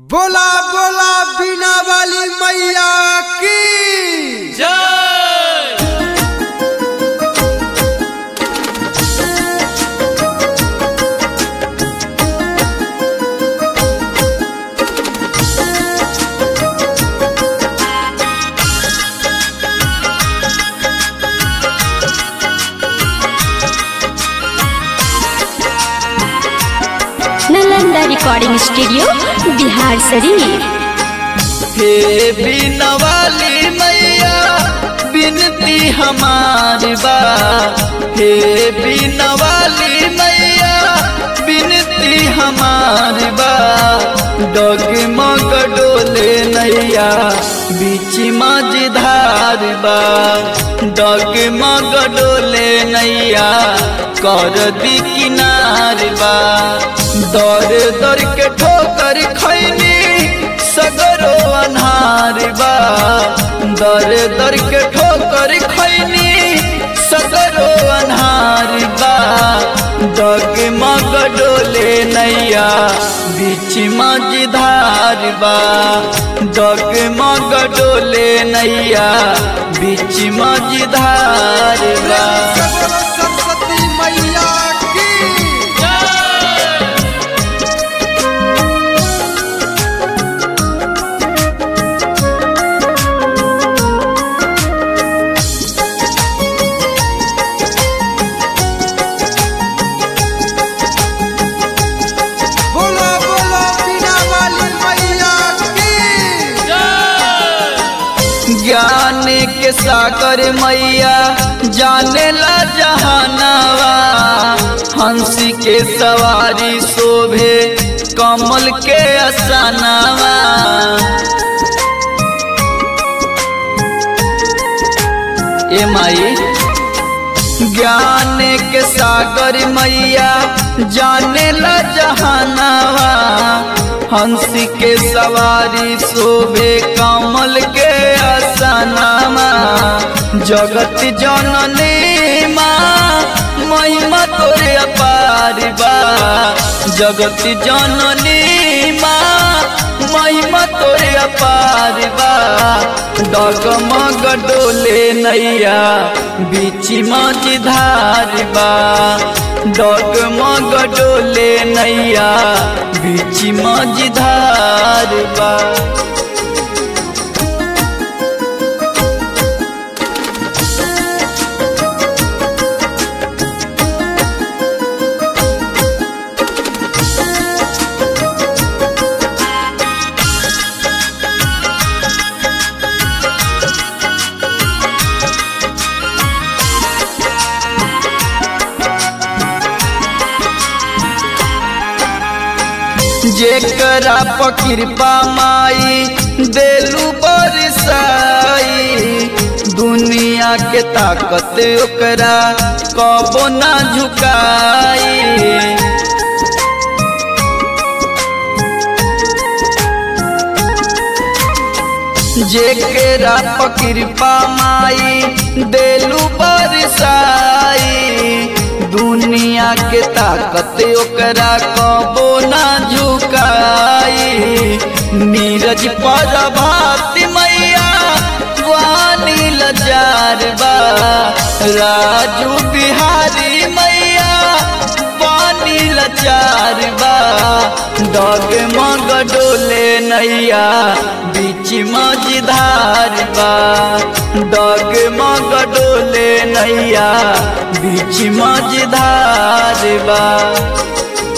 बोला बोला बिना वाली मैया की जय नालंदा रिकॉर्डिंग स्टूडियो बिहार शरीफ हे बिनवाली मैया बिनती हमारी बा हे बिनवाली मैया बिनती हमारी बा डगमग डोले नैया बीच मझधार बा डगमग डोले नैया कर दी किनार बा दर दर के ठोकर खैनी सगरो अन्हार बा दर दर के ठोकर खैनी सगरो अन्हार बा दग मग डोले नैया बीच मझधार बा दग मग डोले नैया बीच मझधार बा बोलो सरस्वती मैया की बोलो बोलो बिना वाली मैया की ज्ञान के सागर मैया जाने ला जहानावा हंसी के सवारी शोभे कमल के असानावा ए माई ज्ञान के सागर मैया जाने ला जहानावा हंसी के सवारी शोभे कमल के असनामा जगत जननी माँ महिमा तोरे अपार बा जगत जननी माँ महिमा तोरे अपार बा डगमग डोले नैया बीच मझधार बा डगमग डोले नैया बीच मझधार बा जेकरा पर कृपा माई देलू बरसाई दुनिया के ताकत ओकरा कबो ना झुकाई जेकरा पर कृपा माई देलू बरसाई दुनिया के ताकत ओकरा कबो ना झुकाई नीरज पर भात मैया वानी लजार बा राजू बिहारी मैया पानी लचार बा डग मग डोले नैया बीच मझधार बा डग मग डोले नैया बीच मझधार बा